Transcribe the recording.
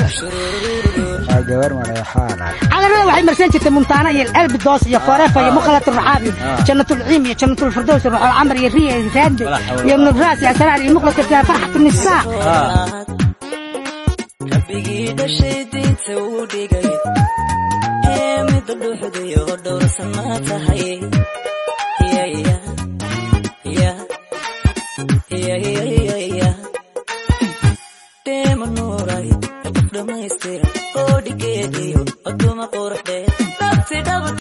waa gabar mareexaana calanada waxay marsan jirtay muntaana iyo albidoos iyo forefa iyo mukhalat raxaab iyo jannatulciim iyo jannatulfirdows iyo ruuxul camar iyo riya iyo raande iyo ibnuraas iyo asraar iyo muqlat farxat nisaa rabbigii dhashay diinta uu dhigay ee midda dhuuxdayo dhowrsan ma tahay